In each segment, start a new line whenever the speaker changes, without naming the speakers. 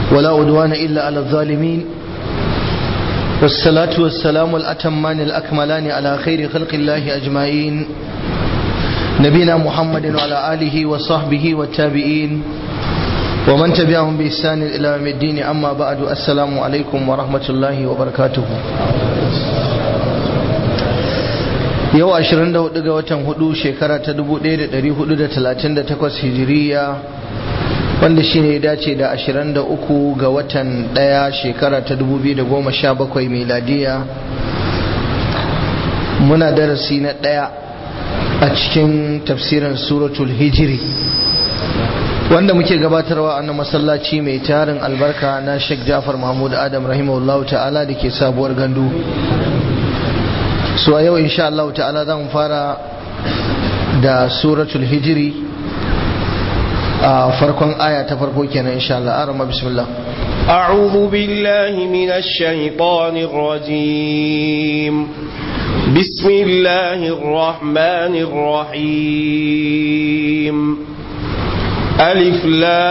ولا عدوان إلا على الظالمين والصلاة والسلام الأتمان الأكملان على خير خلق الله أجمعين نبينا محمد وعلى آله وصحبه والتابعين ومن تبعهم بإحسان إلى يوم الدين أما بعد السلام عليكم ورحمة الله وبركاته yau 24 ga watan hudu shekara ta 1438 hijiriya wanda shi ne dace da 23 ga watan daya shekara ta 2017 miladiya muna darasi na daya a cikin tafsirin suratul hijiri wanda muke gabatarwa a masallaci mai tarin albarka na Sheikh Jafar Mahmud Adam rahimahullahu ta'ala da ke sabuwar gandu so a yau insha Allah ta'ala zan fara da suratul hijiri a farkon aya ta farko kenan insha Allah arama bismillah
أعوذ بالله من الشيطان الرجيم بسم الله الرحمن الرحيم ألف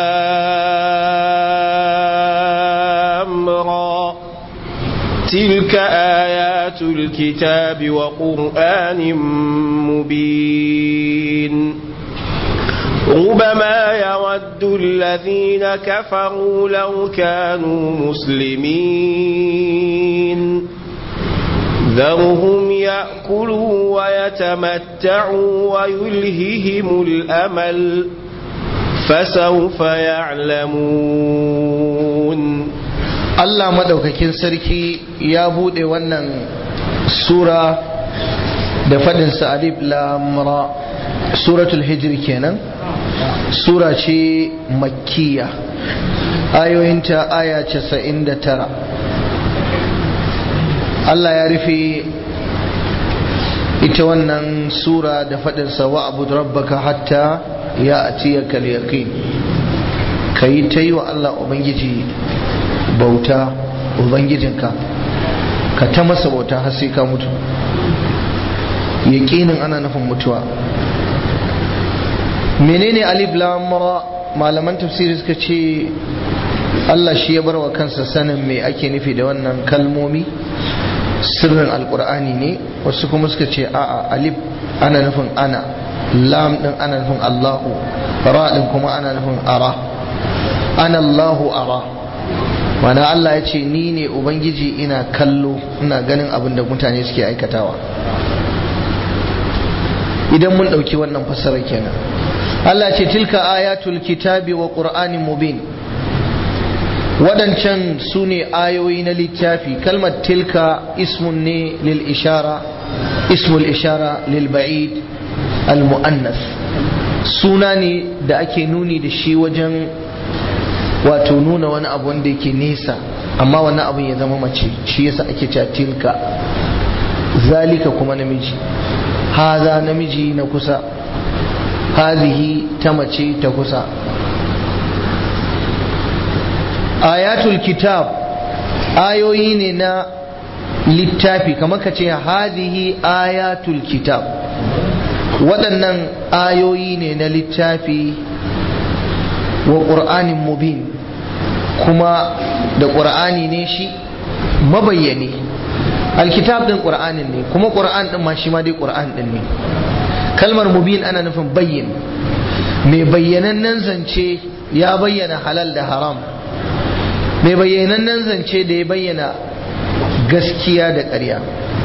لام را تلك آيات الكتاب وقرآن مبين ربما يود الذين كفروا لو كانوا مسلمين ذرهم يأكلوا ويتمتعوا ويلههم الأمل فسوف يعلمون
Allah madaukakin sarki ya bude wannan sura da fadin sa alif lam ra suratul hijr kenan sura ce makkiya ayoyinta aya 99 Allah ya rufe ita wannan sura da fadin sa wa'bud rabbaka hatta ya'tiyaka al-yaqin kai tayi wa Allah ubangiji bauta ubangijinka ka ta masa bauta har sai ka mutu yaƙinin ana nufin mutuwa menene alif lam ra malaman tafsiri suka ce Allah shi ya barwa kansa sanin me ake nufi da wannan kalmomi sirrin alkur'ani ne wasu kuma suka ce a'a alif ana nufin ana lam din ana nufin Allahu ra din kuma ana nufin ara ana Allahu ara mana Allah ya ce ni ne Ubangiji ina kallo ina ganin abin da mutane suke aikatawa idan mun ɗauki wannan fassarar kenan Allah ce tilka ayatul kitabi wa ƙur'anin mubin waɗancan su ne ayoyi na littafi kalmar tilka ismun ne lil ishara ismul ishara lil ba'id al mu'annas suna ne da ake nuni da shi wajen wato nuna wani abu wanda yake nesa amma wannan abin ya zama mace shi yasa ake cewa tilka zalika kuma namiji haza namiji na kusa hazihi ta mace ta kusa ayatul kitab ayoyi ne na littafi kamar ka ce hazihi ayatul kitab waɗannan ayoyi ne na littafi wa ƙur'anin mubin kuma da ƙur'ani ne shi mabayyane alkitab ɗin ƙur'anin ne kuma ƙur'an ɗin ma shi ma dai ƙur'an ɗin ne kalmar mubin ana nufin bayyin mai bayyanannen zance ya bayyana halal da haram mai bayyanannen zance da ya bayyana gaskiya da ƙarya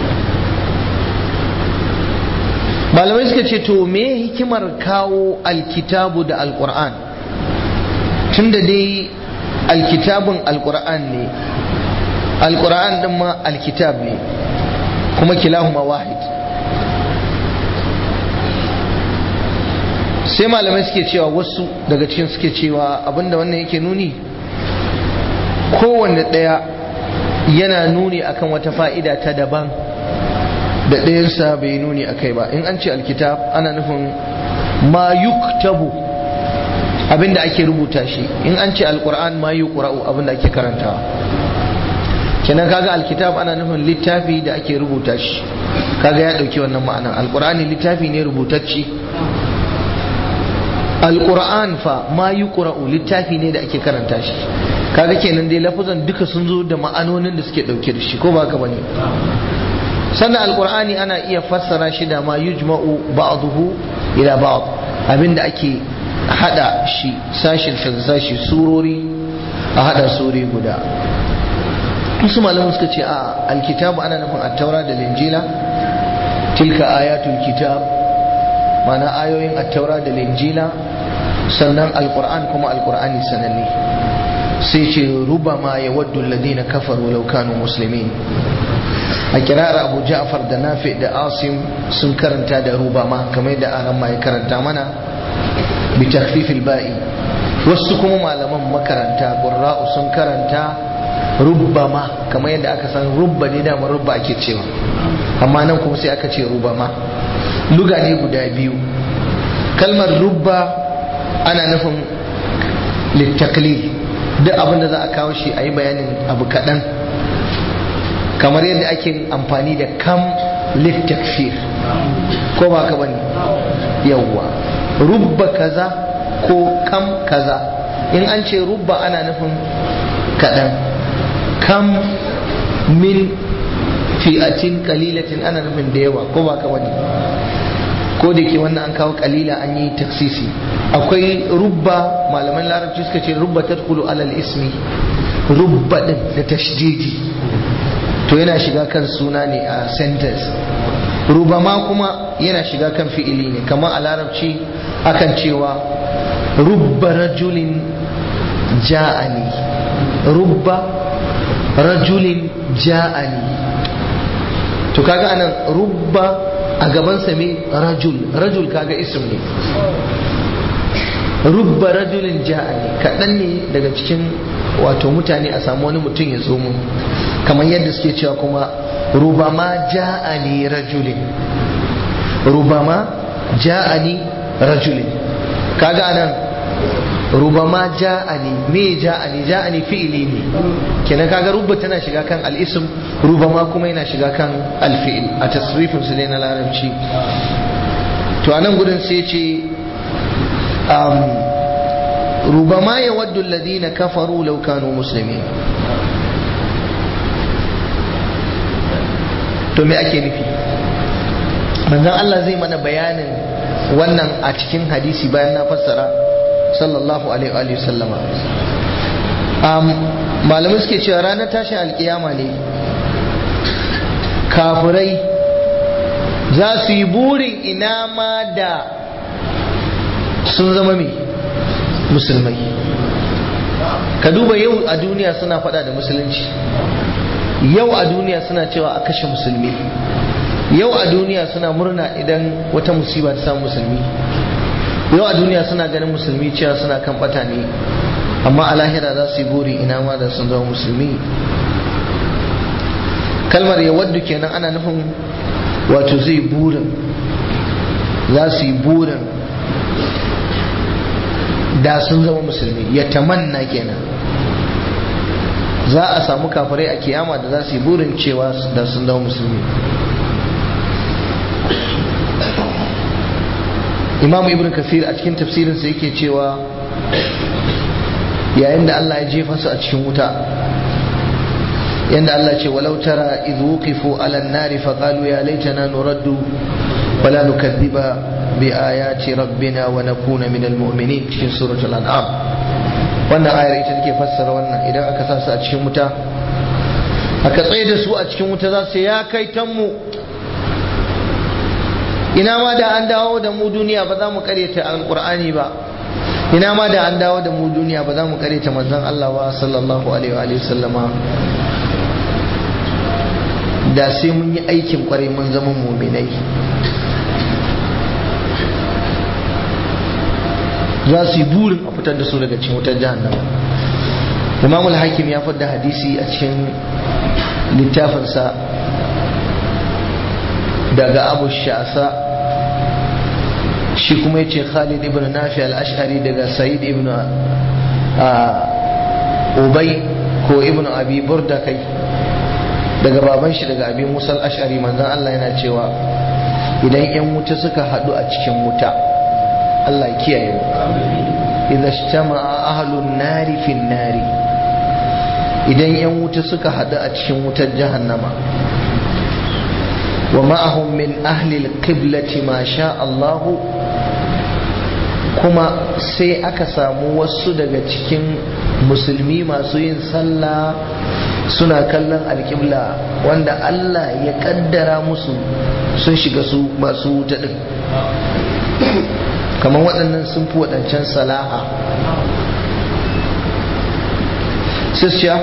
malamai suka ce to me hikimar kawo alkitabu da alƙur'an tunda dai alkitabun alkur'an ne alkur'an din ma alkitab ne kuma kilahuma wahid sai malamai suke cewa wasu daga cikin suke cewa abinda wannan yake nuni kowanne ɗaya yana nuni akan wata fa'ida ta daban da ɗayansa bai nuni akai ba in an ce alkitab ana nufin ma yuktabu abinda ake rubuta shi in an ce alkur'an ma yi ƙura'u abinda ake karantawa kenan kaga alkitab ana nufin littafi da ake rubuta shi kaga ya ɗauki wannan ma'ana alkur'ani littafi ne rubutacci alquran fa ma yuqra'u littafi ne da ake karanta shi kaga kenan dai lafazan duka sun zo da ma'anonin da suke dauke da shi ko ba ka bane sannan alqur'ani ana iya fassara shi da ma yujma'u ba'dahu ila ba'd abinda ake hada shi sashin sashi surori a hada suri guda wasu malamu suka ce a alkitabu ana nufin attaura da linjila tilka ayatul kitab mana ayoyin attaura da linjila sannan alkur'an kuma alkur'ani sananne sai ce rubama ya waddu alladhina kafaru law kanu muslimin a kirar abu ja'far da nafi da asim sun karanta da rubama kamar da aran ma ya karanta mana bi takhfifil ba'i wasu kuma malaman makaranta qurra'u sun karanta rubbama kamar yadda aka san rubba ne da rubba ake cewa amma nan kuma sai aka ce rubama luga ne guda biyu kalmar rubba ana nufin littaklil duk abin da za a kawo shi a yi bayanin abu kaɗan kamar yadda ake amfani da kam littakfir ko ba ka bane yawwa rubba kaza ko kam kaza in an ce rubba ana nufin kaɗan kam min fi'atin kalilatin ana nufin da yawa ko ba ka bane ko da ke wannan an kawo kalila an yi taksisi akwai rubba malaman larabci suka ce rubba tadkhulu alal ismi rubba din da tashdidi to yana shiga kan suna ne a sentence rubama kuma yana shiga kan fi'ili ne kamar a larabci akan cewa rubba rajulin ja'ani rubba rajulin ja'ani to kaga anan rubba a gabansa me rajul rajul kaga ism ne rubba rajulin ja'ani kaɗan ne daga cikin wato mutane a samu wani mutum ya zo mun kamar yadda suke cewa kuma rubama ja'ani rajulin rubama ja'ani rajulin kaga anan rubama ja'ani me ja'ani ja'ani fi'ili ne kenan kaga rubba tana shiga kan al-ism rubama kuma yana shiga kan al-fi'il a tasrifin su ne na larabci to anan gudun sai ce um, rubama yawaddu alladhina kafaru law kanu muslimin to me ake nufi manzon Allah zai mana bayanin wannan a cikin hadisi bayan na fassara sallallahu alaihi wa sallama malamai suke cewa ranar tashin alkiyama ne kafirai za su yi burin ina ma da sun zama mai musulmai ka duba yau a duniya suna fada da musulunci yau a duniya suna cewa a kashe musulmi yau a duniya suna murna idan wata musiba ta samu musulmi yau a duniya suna ganin musulmi cewa suna kan bata ne amma a lahira za su yi buri ina ma da sun zama musulmi kalmar ya waddu kenan ana nufin wato zai burin za su yi burin da sun zama musulmi ya tamanna kenan za a samu kafirai a kiyama da za su yi burin cewa da sun zama musulmi imam ibn kasir a cikin tafsirinsa yake cewa yayin da Allah ya jefa su a cikin wuta yanda Allah ce walau tara idh wuqifu ala an-nari fa qalu ya laitana nuraddu wala nukadhiba bi ayati rabbina wa nakuna min al-mu'minin cikin suratul an'am wannan ayar ita take fassara wannan idan aka sa su a cikin wuta aka tsaye da su a cikin wuta za su ya kai tanmu ina ma da an dawo da mu duniya ba za mu karyata alqur'ani ba ina ma da an dawo da mu duniya ba za mu karyata manzon Allah ba sallallahu alaihi wa sallama da sai mun yi aikin kwarai mun zama muminai za su yi burin a fitar da su daga cikin wutar jahannama imam al-hakim ya fadda hadisi a cikin littafinsa daga abu sha'asa shi kuma ya ce khalid ibn nafi al-ash'ari daga sa'id ibn ubay ko ibn abi burda kai daga baban shi daga abi musa al-ash'ari manzon Allah yana cewa idan yan wuta suka hadu a cikin wuta Allah ya kiyaye mu idza ijtama'a ahlun nari fin nari idan yan wuta suka hadu a cikin wutar jahannama wa ma'ahum min ahli al-qiblati ma sha Allah kuma sai aka samu wasu daga cikin musulmi masu yin sallah suna kallon alƙibla wanda Allah ya kaddara musu sun shiga su masu wuta din kamar waɗannan sun fi waɗancan salaha sisya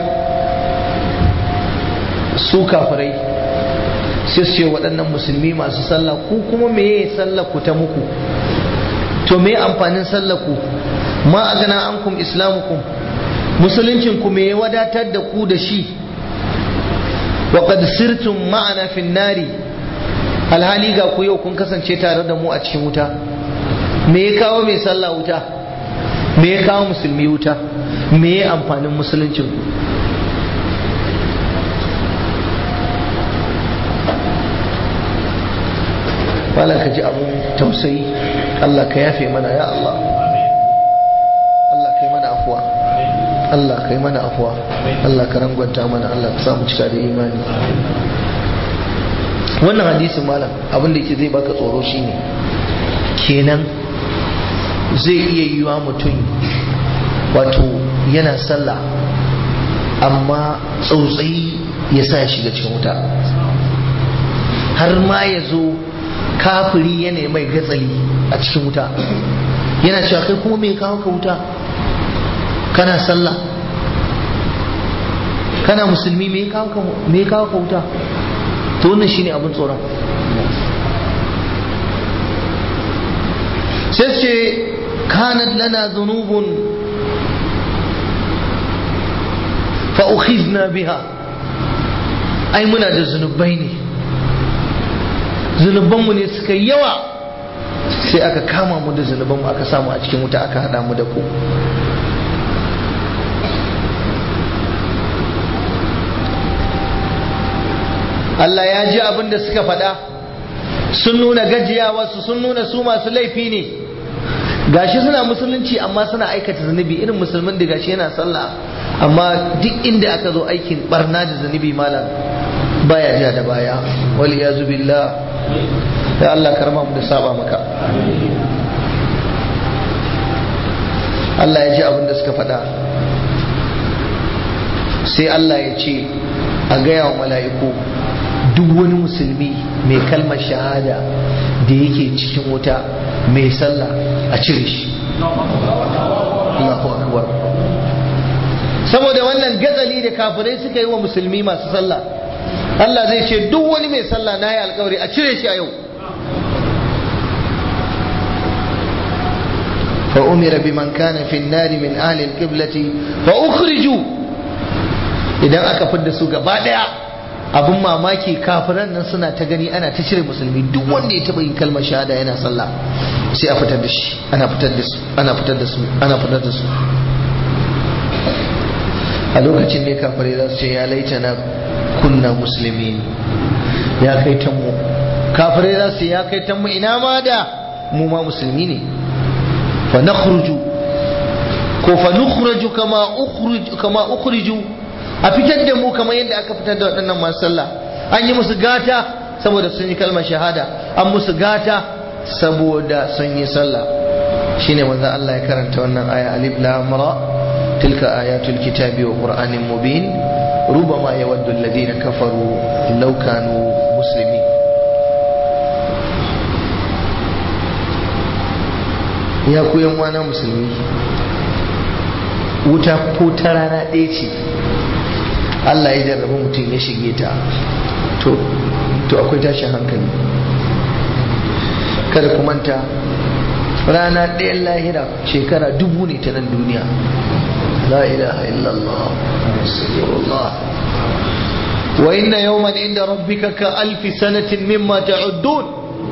su kafirai sisya waɗannan musulmi masu sallah ku kuma meye sallah ku ta muku to me amfanin sallah ku ma a gana an kum islamukum musuluncin ku me wadatar da ku da shi wa qad sirtum ma'ana fin nari alhali ga ku yau kun kasance tare da mu a cikin wuta me ya kawo mai sallah wuta me ya kawo musulmi wuta me ya amfanin musuluncin ku wala ka ji abun tausayi Allah ka yafe mana ya Allah Allah ka yi mana afuwa Allah ka yi mana afuwa Allah ka rangwanta mana Allah ka samu cika da imani wannan hadisin malam abin da ke zai baka tsoro shine kenan zai iya yiwa mutum wato yana sallah amma tsautsayi ya sa ya shiga cikin wuta har ma ya zo kafiri yana mai gatsali a cikin wuta yana cewa kai kuma mai kawo ka wuta kana sallah kana musulmi mai kawo ka wuta to wannan shine abin tsoron sai ce kanat lana zunubun fa ukhizna biha ai muna da zunubai ne zunubanmu ne suka yawa sai aka kama mu da zunubanmu aka samu a cikin wuta aka hada mu da ku Allah ya ji abin da suka faɗa sun nuna gajiyawarsu sun nuna su masu laifi ne gashi suna musulunci amma suna aikata zunubi irin musulmin da gashi yana sallah amma duk inda aka zo aikin barna da zunubi malam baya ja da baya wal yazu billah ya Allah karma mu da saba maka Allah ya ji abin da suka faɗa sai Allah ya ce a gaya wa mala'iku duk wani musulmi mai kalmar shahada da yake cikin wuta mai sallah a cire shi Allahu akbar saboda wannan gatsali da kafirai suka yi wa musulmi masu sallah Allah zai ce duk wani mai sallah na yi alkawari a cire shi a yau فأمر بمن كان في النار من أهل القبلة فأخرجوا idan aka fidda su gaba daya abin mamaki kafiran nan suna ta gani ana ta cire musulmi duk wanda ya taba yin kalmar shahada yana sallah sai a fitar da shi ana fitar da su ana fitar da su ana fitar da su a lokacin ne kafirai za su ce ya laita na kunna musulmi ya kai ta mu kafirai za su ce ya kai ta mu ina ma da mu ma musulmi ne fa nakhruju ko fa nukhraju kama ukhriju kama ukhriju a fitar da mu kamar yadda aka fitar da waɗannan masu sallah an yi musu gata saboda sun yi kalmar shahada an musu gata saboda sun yi sallah shine manzo Allah ya karanta wannan aya alif lam ra tilka ayatul kitabi wa qur'anin mubin rubama yawaddu alladhina kafaru law kanu muslimin ya ku yan wana musulmi wuta ko ta rana ɗaya ce Allah ya jarrabi mutum ya shige ta to to akwai tashin hankali kada ku manta rana ɗayan lahira shekara dubu ne ta nan duniya la ilaha illallah rasulullah wa inna yawman inda rabbika ka alfi sanatin mimma ta'uddun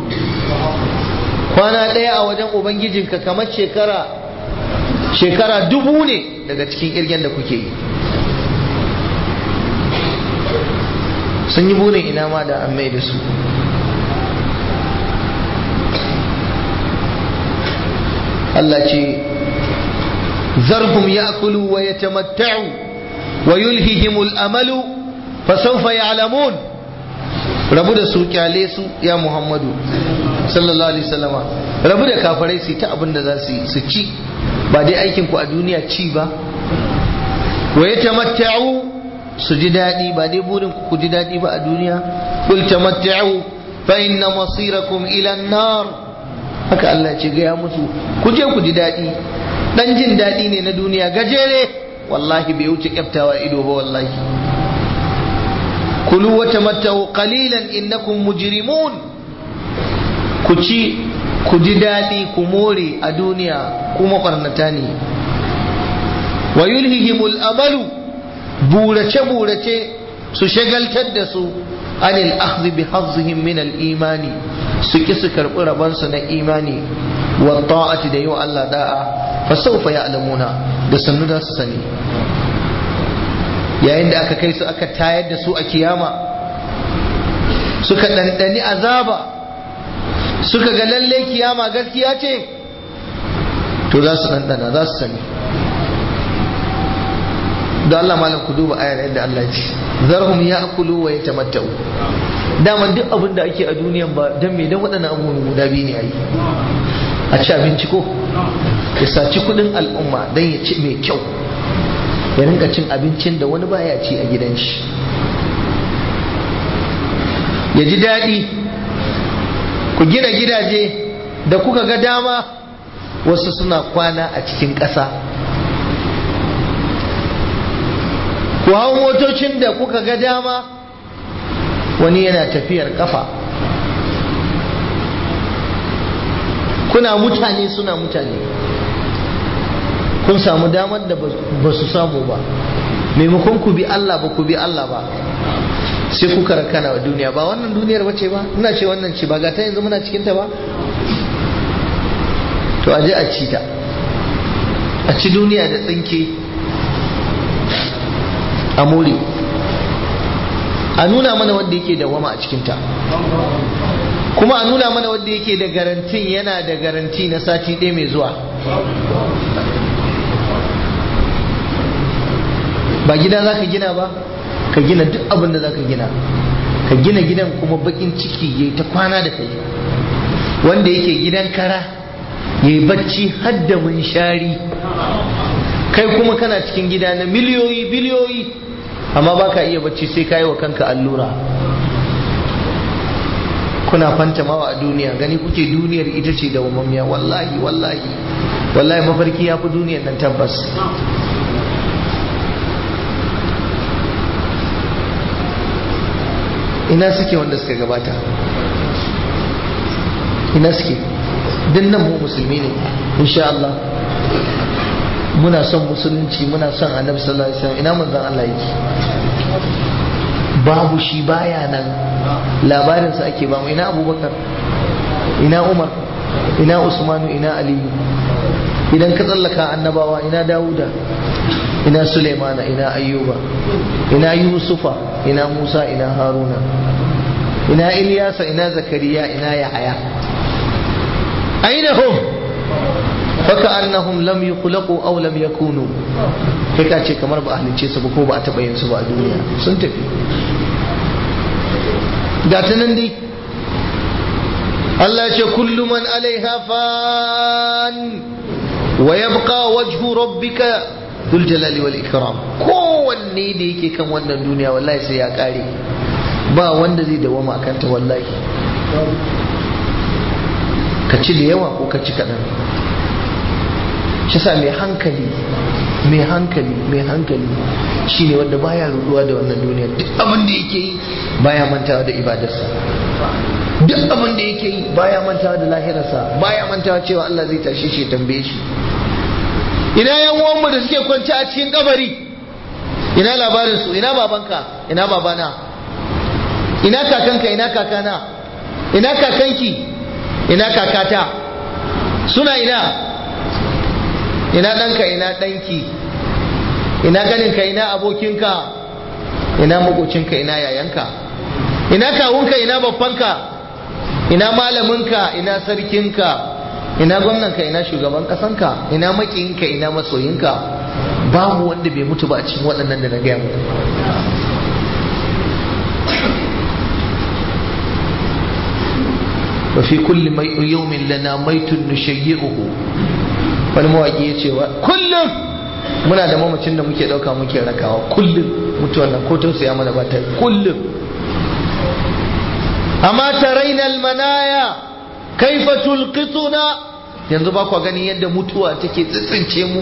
kwana ɗaya a wajen ubangijinka kamar shekara shekara dubu ne daga cikin kirgen da kuke yi sun yi burin ina ma da an mai da su Allah ce zarhum ya'kulu wa yatamatta'u wa yulhihimul amalu fa sawfa ya'lamun rabu da su kyale su ya Muhammadu sallallahu alaihi wasallama rabu da kafirai su ta abin da za su yi su ci ba dai aikin ku a duniya ci ba wa yatamatta'u su ji daɗi ba dai burin ku ji daɗi ba a duniya kul tamatta'u fa inna masirakum ila an-nar haka Allah ce gaya musu ku je ku ji daɗi dan jin daɗi ne na duniya gajere wallahi bai wuce kyaftawa ido ba wallahi kulu wa tamatta'u qalilan innakum mujrimun ku ci ku ji daɗi ku more a duniya kuma barnata ne wa yulhihimul amalu burace-burace su shagaltar da su anil akhdhi bi hazzihim min al imani su ki su karbi rabansu na imani wa ta'ati da yau Allah da'a fa sawfa ya'lamuna da sannu da su sani yayin da aka kai su aka tayar da su a kiyama suka dandani azaba suka ga lalle kiyama gaskiya ce to za su dandana za su sani da Allah malam ku duba ayar yadda Allah ce zarhum ya'kulu wa yatamatta'u dama duk abin da ake a duniyan ba dan me dan waɗannan abubuwan guda biyu ne ayi a ci abinci ko ya saci kudin al'umma dan ya ci mai kyau ya rinka cin abincin da wani baya ci a gidan shi ya ji daɗi ku gina gidaje da kuka ga dama wasu suna kwana a cikin ƙasa ku hau motocin da kuka ga dama wani yana tafiyar kafa kuna mutane suna mutane kun samu damar da ba su samu ba maimakon ku bi Allah ba ku bi Allah ba sai kuka rakana wa duniya ba wannan duniyar bace ba ina ce wannan ce ba ga ta yanzu muna cikinta ba to aje a ci ta a ci duniya da tsinke a more a nuna mana wanda yake dawama a cikinta kuma a nuna mana wanda yake da garantin yana da garanti na sati ɗaya mai zuwa ba gida za ka gina ba ka gina duk abin da za ka gina ka gina gidan kuma bakin ciki ya ta kwana da kai wanda yake gidan kara ya yi bacci hadda munshari kai kuma kana cikin gida na miliyoyi biliyoyi amma ba ka iya bacci sai ka yi wa kanka allura kuna fantamawa a duniya gani kuke duniyar ita ce da wamammiya wallahi wallahi wallahi mafarki ya fi duniyar nan tabbas ina suke wanda suka gabata ina suke nan mu musulmi ne insha Allah muna son musulunci muna son annabi sallallahu alaihi wasallam ina manzon Allah yake babu shi baya nan labarinsa ake ba mu ina abubakar ina umar ina usmanu ina aliyu idan ka tsallaka annabawa ina dawuda ina suleimana ina ayyuba ina yusufa ina musa ina haruna ina ilyasa ina zakariya ina yahaya aina hum faka annahum lam yukhlaqu aw lam yakunu kai ka ce kamar ba a halicce su ba ko ba a taɓa yin su ba a duniya sun tafi ga ta nan dai Allah ce kullu man alaiha fan wa yabqa wajhu rabbika dhul jalali wal ikram kowanne da yake kan wannan duniya wallahi sai ya kare ba wanda zai dawama akan ta wallahi ka ci da yawa ko ka ci kaɗan shi sa mai hankali mai hankali mai hankali shine wanda baya ruduwa da wannan duniya duk abin da yake yi baya mantawa da ibadarsa duk abin da yake yi baya mantawa da lahirarsa baya mantawa cewa Allah zai tashe shi tambaye shi ina yan uwanmu da suke kwance a cikin kabari ina labarin su ina babanka ina babana ina kakanka ina kakana ina kakanki ina kakata suna ina ina ɗanka ina ɗanki ina ganinka ina abokinka ina makocinka ina yayanka ina kawunka ina babbanka ina malaminka ina sarkinka ina gwamnanka ina shugaban kasanka ina makiyinka ina masoyinka babu wanda bai mutu ba a cikin waɗannan da na gaya muku wa fi kulli mai yawmin lana maitun nushayyi'uhu wani mawaki ya ce kullum muna da mamacin da muke ɗauka muke rakawa kullum mutuwan nan ko tausaya mana ba ta kullum amma taraina almanaya kaifa tulqituna yanzu ba ku gani yadda mutuwa take tsitsince mu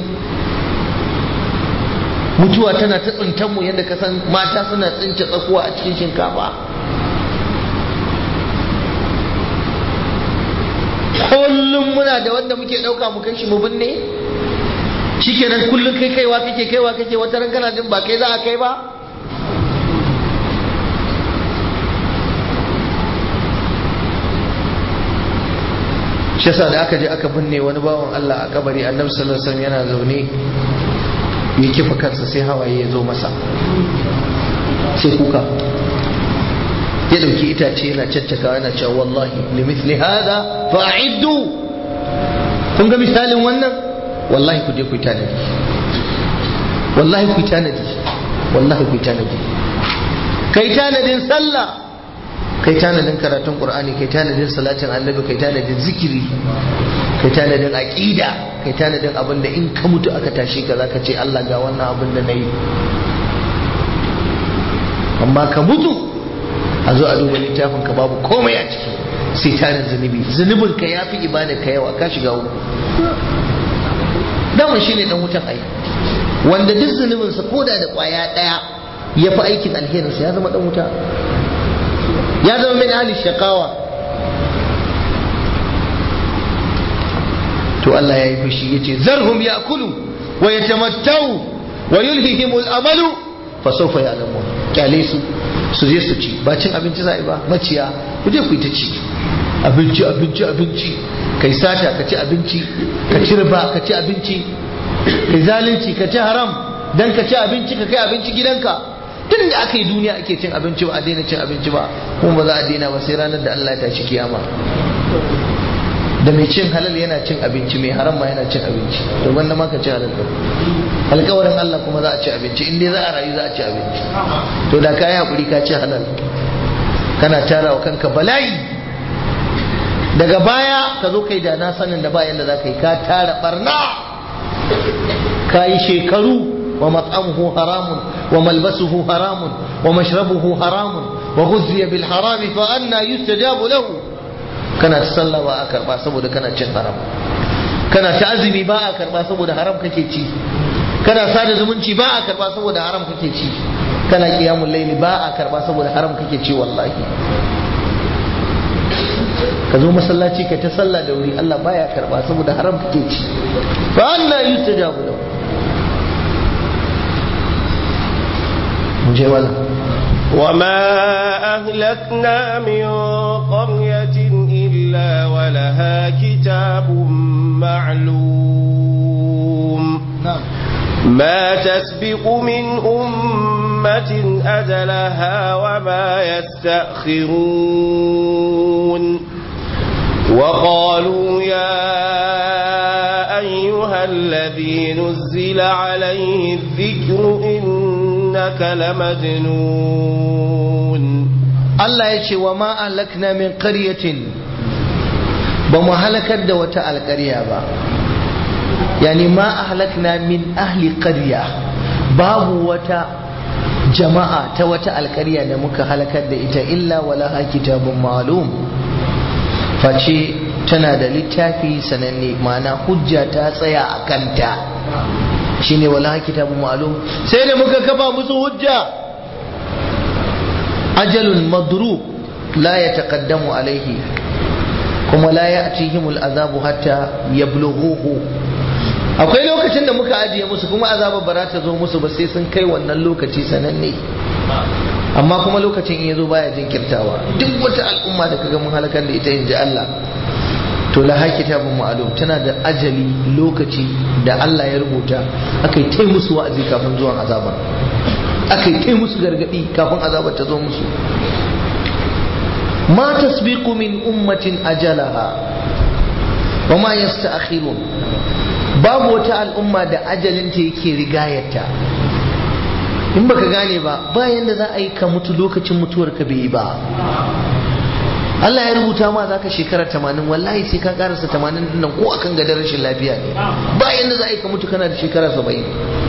mutuwa tana ta tsintan mu yadda kasan mata suna tsince tsakuwa a cikin shinkafa kullum muna da wanda muke dauka mu kai shi mu binne shikenan kullum kai kaiwa kake kaiwa kake wata ran kana jin ba kai za a kai ba shi yasa da aka je aka binne wani bawan Allah a kabari annabi sallallahu alaihi wasallam yana zaune ya kifa kansa sai hawaye ya zo masa sai kuka ya dauki itace yana caccaka yana cewa wallahi limithli hada fa'iddu kun ga misalin wannan wallahi ku je ku tanadi wallahi ku tanadi wallahi ku tanadi kai tanadin sallah kai tanadin karatun qur'ani kai tanadin salatin annabi kai tanadin zikiri kai tanadin aqida kai tanadin abin da in ka mutu aka tashi ka zaka ce Allah ga wannan abin da nayi amma ka mutu a zo a duba littafin ka babu komai a ciki sai tarin zunubi zunubin ka yafi ibada ka yawa ka shiga uku daman shine dan wutan ai wanda duk zunubinsa koda da kwaya daya ya fi aikin alherinsa ya zama dan wuta ya zama min ahli shakawa to Allah ya yi fushi yace zarhum ya'kulu wa yatamattau wa yulhihimul amalu fa sawfa ya'lamun kyale su su je su ci ba cin abinci za'i ba maciya ku je ku yi ta ci abinci abinci abinci kai sata ka ci abinci ka ci riba ka ci abinci kai zalunci ka ci haram dan ka ci abinci ka kai abinci gidanka tun da aka yi duniya ake cin abinci ba a daina cin abinci ba kuma ba za a daina ba sai ranar da Allah ya tashi kiyama da mai cin halal yana cin abinci mai haram ma yana cin abinci to wanda ma ka ci halal din alƙawarin Allah kuma za a ci abinci in dai za a rayu za a ci abinci to da ka yi hakuri ka ci halal kana tara wa kanka bala'i daga baya ka zo kai da na sanin da ba yanda za ka yi ka tara barna ka yi shekaru ومطعمه حرام وملبسه حرام ومشربه حرام وغذي بالحرام فأنا يستجاب له kana ta sallah ba a karba saboda kana cin haram kana ta azumi ba a karba saboda haram kake ci kana sada zumunci ba a karba saboda haram kake ci kana qiyamul layli ba a karba saboda haram kake ci wallahi ka zo masallaci ka ta sallah da wuri Allah baya karba saboda haram kake ci fa anna yustajabu lahu مجيولا
وما أهلكنا من قرية إلا ولها كتاب معلوم
نعم
ما تسبق من أمة أجلها وما يستأخرون وقالوا يا أيها الذي نزل عليه الذكر إنك لمجنون
Allah ya ce wa ma ahlakna min qaryatin ba mu halakar da wata alƙarya ba yani ma ahlakna min ahli qarya babu wata jama'a ta wata alƙarya da muka halakar da ita illa wala kitabun ma'lum face tana da littafi sananne ma'ana hujja ta tsaya a kanta shine wala kitabun ma'lum sai da muka kafa musu hujja ajalun madru la yataqaddamu alaihi kuma la ya'tihim al'azabu hatta yablughuhu akwai lokacin da muka ajiye musu kuma azabar ba za ta zo musu ba sai sun kai wannan lokaci sananne amma kuma lokacin in yazo baya jinkirtawa duk wata al'umma da kaga mun halakar da ita inji Allah to la kitabun ma'lum tana da ajali lokaci da Allah ya rubuta akai tai musu wa'azi kafin zuwan azaba akai tai musu gargadi kafin azabar ta zo musu ma tasbiqu min ummatin ajalaha wa ma yasta'khirun babu wata al'umma da ajalinta yake rigayarta in baka gane ba bayan da za a yi ka mutu lokacin mutuwar ka bai yi ba Allah ya rubuta ma za ka shekara tamanin wallahi sai ka karasa tamanin nan ko akan gadar rashin lafiya ne bayan da za a yi ka mutu kana da shekara saba'in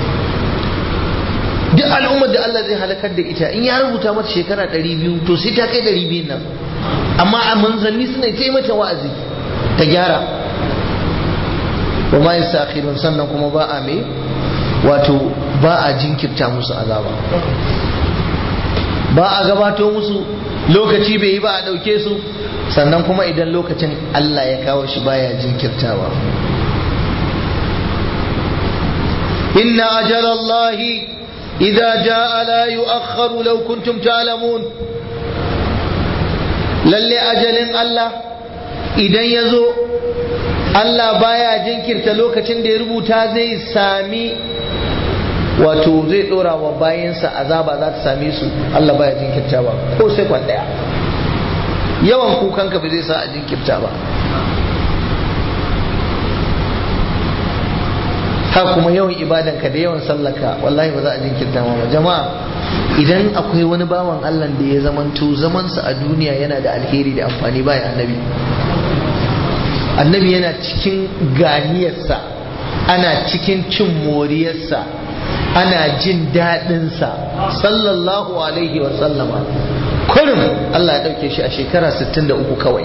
duk al'ummar da Allah zai halakar da ita in ya rubuta mata shekara ɗari biyu to sai ta kai ɗari biyun nan amma a manzanni suna ta mata wa'azi ta gyara wa ma yastakhirun sannan kuma ba a me wato ba a jinkirta musu azaba ba a gabato musu lokaci bai yi ba a ɗauke su sannan kuma idan lokacin Allah ya kawo shi baya jinkirtawa inna ajalallahi idza jaa la yu'akhkharu law kuntum ta'lamun lalle ajalin Allah idan ya zo Allah baya jinkirta lokacin da ya rubuta zai sami wato zai dora wa bayansa azaba za ta same su Allah baya jinkirta ba ko sai kwan daya yawan kukanka ba zai sa a jinkirta ba ha kuma yawan ibadanka da yawan sallaka wallahi ba za a jinkirta ma ba jama'a idan akwai wani bawan Allah da ya zamanto zamansa a duniya yana da alheri da amfani baya annabi annabi yana cikin ganiyarsa ana cikin cin moriyarsa ana jin daɗinsa sallallahu alaihi wa sallama kurum Allah ya ɗauke shi a shekara 63 kawai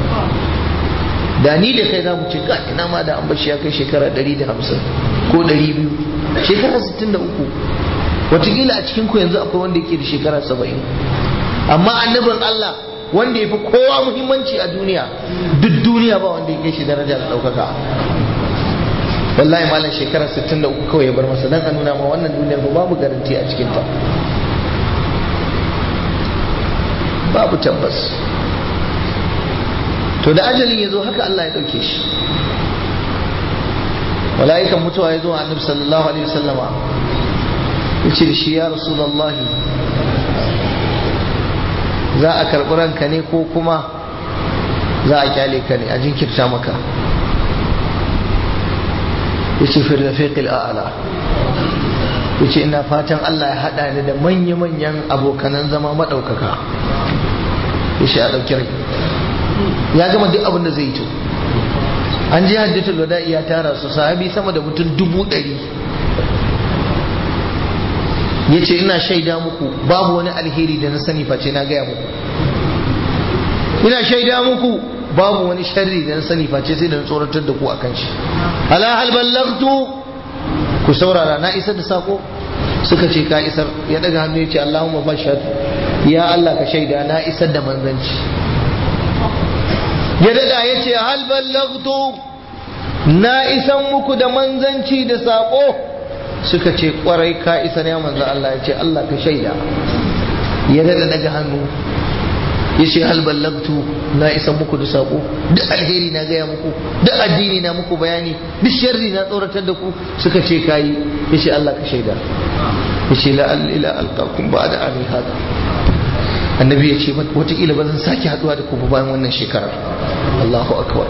da ni da kai za mu ce ka ina ma da an bashi ya kai shekara 150 ko 200 shekara 63 watakila a cikin ku yanzu akwai wanda yake da shekara 70 amma annabin Allah wanda ya fi kowa muhimmanci a duniya duk duniya ba wanda ya kai shi daraja da ɗaukaka wallahi malam shekara 63 kawai ya bar masa dan a nuna ma wannan duniyar ba babu garanti a cikinta babu tabbas to da ajalin ya zo haka Allah ya ɗauke shi mala'ikan mutuwa ya zo a annabi sallallahu alaihi wasallama ya ce da shi ya rasulallahi za a karɓi ranka ne ko kuma za a kyale ka ne a jinkirta maka ya ce fi rafiqil a'ala ya ce ina fatan Allah ya haɗa ni da manya-manyan abokanan zama maɗaukaka ya ce a ɗauki rai ya gama duk abin da zai yi to an ji hajjatul wada'i ya tara su sahabi sama da mutum dubu ɗari ya ce ina shaida muku babu wani alheri da na sani face na gaya muku ina shaida muku babu wani sharri da na sani face sai da na tsoratar da ku a kan shi ala hal ballagtu ku saurara na isar da sako suka ce ka isar ya daga hannu ya ce Allahumma bashar ya Allah ka shaida na isar da manzanci ya dada ya ce hal ballagtu na isan muku da manzanci da sako suka ce kwarai ka isa ne manzo Allah ya ce Allah ka shaida ya dada daga hannu ya ce hal ballagtu na isa muku da sako duk alheri na gaya muku duk addini na muku bayani duk sharri na tsoratar da ku suka ce kayi ya ce Allah ka shaida ya ce la'al ila alqakum ba'da ami hada annabi ya ce wataƙila ba zan sake haduwa da ku bayan wannan shekarar Allahu akbar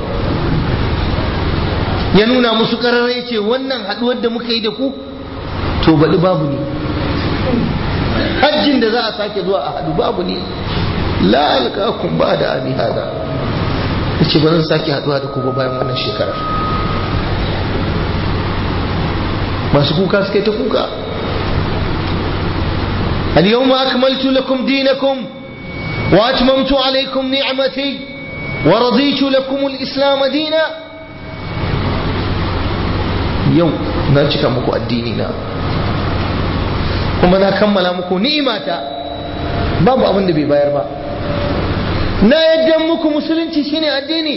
ya nuna musu karara ya ce wannan haduwar da muka yi da ku to baɗi babu ne hajjin da za a sake zuwa a haɗu babu ne la alƙakum ba da ami hada ya ce ba zan sake haɗuwa da ku ba bayan wannan shekarar masu kuka suka yi ta kuka اليوم أكملت لكم دينكم وأتممت عليكم نعمتي ورضيت لكم الإسلام دينا يوم نرجك مكو الديننا kuma na kammala muku ni'imata babu abin da bai bayar ba na yadda muku musulunci shine addini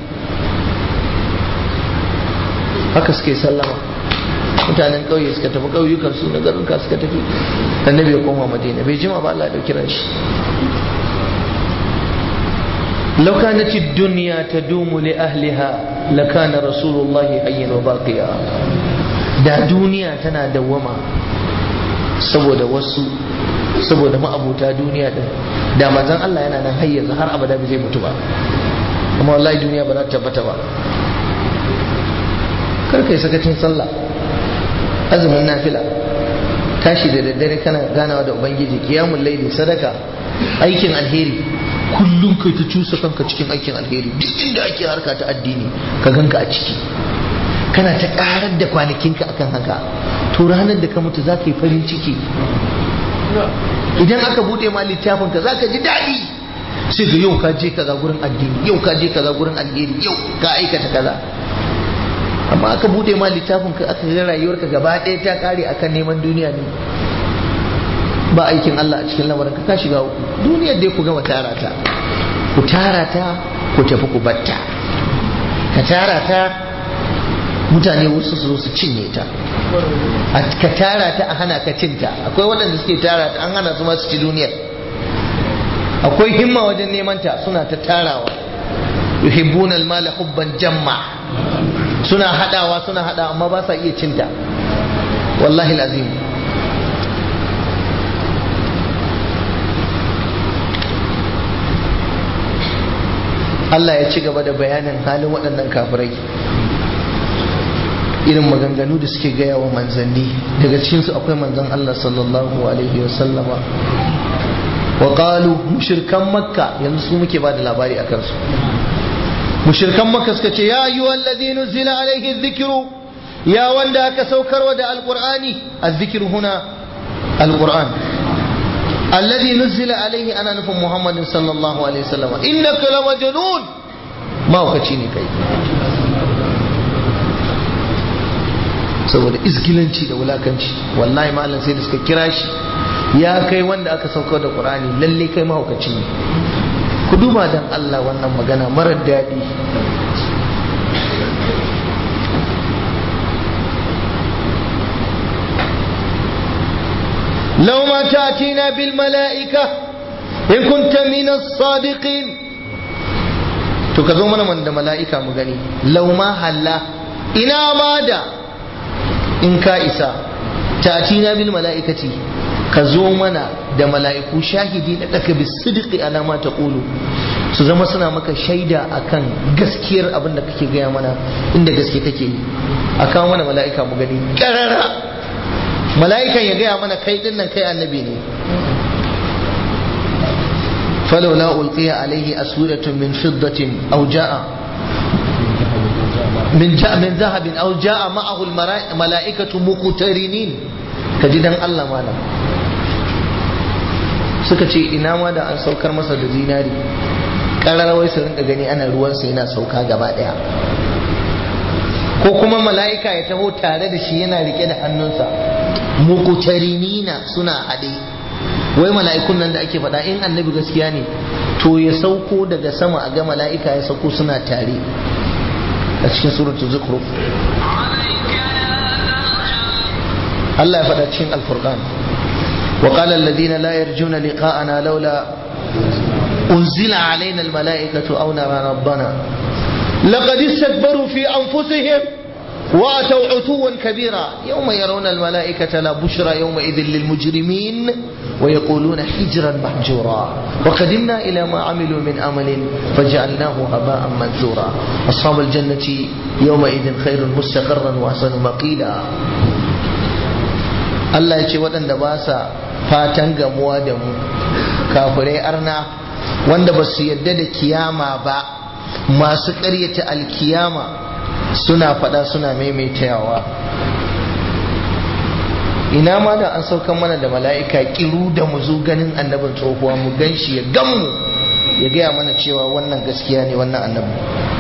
haka suke sallama mutanen ƙauye suka tafi ƙauyukan su na garuka suka tafi annabi ya koma madina bai jima ba Allah ya dauki ran shi law kanat ad-dunya tadumu li ahliha lakana rasulullahi hayyan wa baqiya da duniya tana dawwama saboda wasu saboda ma'abuta duniya din da manzon Allah yana nan har yanzu har abada bai zai mutu ba amma wallahi duniya ba za ta tabbata ba kar kai sakacin sallah azumin nafila tashi da daddare kana ganawa da ubangiji kiyamul laili sadaka aikin alheri kullum kai ta cusa kanka cikin aikin alheri duk inda ake harka ta addini ka ganka a ciki kana ta karar da kwanakinka akan haka to ranar da ka mutu za ka yi farin ciki idan aka bude ma littafin ka za ka ji daɗi sai ga yau ka je kaza gurin addini yau ka je kaza gurin alheri yau ka aikata kaza amma aka bude ma littafin ka aka ga rayuwarka gaba ɗaya ta kare akan neman duniya ne ba aikin Allah a cikin lamarin ka ka shiga uku duniyar dai ku gama tara ta ku tara ta ku tafi ku batta ka tara ta mutane wasu su zo su cinye ta ka tara ta a hana ka cinta akwai waɗanda suke tara ta an hana su ma su ci duniyar akwai himma wajen neman ta suna ta tarawa yuhibbuna al-mala hubban jamma suna hadawa suna hadawa amma ba sa iya cinta wallahi azim Allah ya ci gaba da bayanin halin waɗannan kafirai irin maganganu da suke gaya wa manzanni daga cikinsu akwai manzan Allah sallallahu alaihi wasallama wa qalu mushrikan makka yanzu su muke ba da labari akan su mushrikan makka suka ce ya ayyuhal ladina zila alaihi dhikru ya wanda aka saukarwa da alqur'ani azzikru huna alqur'an alladhi nuzila alaihi ana nufin muhammadin sallallahu alaihi wasallam innaka lamajnun ma wakaci ne kai saboda izgilanci da wulakanci wallahi malam sai da suka kira shi ya kai wanda aka saukar da qur'ani lalle kai mahaukaci ne ku duba dan Allah wannan magana marar daɗi لو ما تأتينا بالملائكة إن كنت من الصادقين تكذو من من ملائكة مغني لو ما هلا إنا ماذا in ka isa tatina bil mala'ikati ka zo mana da mala'iku shahidi na daka bis sidqi ala ma taqulu su zama suna maka shaida akan gaskiyar abin da kake gaya mana inda gaske kake yi a kawo mana mala'ika mu gani karara mala'ikan ya gaya mana kai din nan kai annabi ne falawla ulqiya alaihi aswiratun min fiddatin aw ja'a من جاء من ذهب أو جاء معه الملائكة مقترنين كجدن الله مالا suka ce ina ma da an saukar masa da zinari ƙararrawai su rinka gani ana ruwansa yana sauka gaba ɗaya ko kuma mala'ika ya taho tare da shi yana rike da hannunsa muqtarinina suna haɗe wai mala'ikun nan da ake faɗa in annabi gaskiya ne to ya sauko daga sama a ga mala'ika ya sauko suna tare a cikin suratul zukhruf Allah ya faɗa cikin alfurqan wa qala alladhina la yarjuna liqa'ana laula unzila alaina almala'ikatu aw nara rabbana laqad istakbaru fi anfusihim واتوا عتوا كبيرا يوم يرون الملائكة لا بشرى يومئذ للمجرمين ويقولون حجرا محجورا وقدمنا إلى ما عملوا من أمل فجعلناه هباء منثورا أصحاب الجنة يومئذ خير مستقرا وأحسن مقيلا Allah ya ce waɗanda ba sa fatan gamuwa da mu kafirai arna wanda ba su yadda da kiyama ba masu ƙaryata alkiyama suna faɗa suna maimaitawa ina ma da an saukan mana da mala'ika kiru da mu zo ganin annabin tsohuwa mu gan shi ya gan mu ya gaya mana cewa wannan gaskiya ne wannan annabi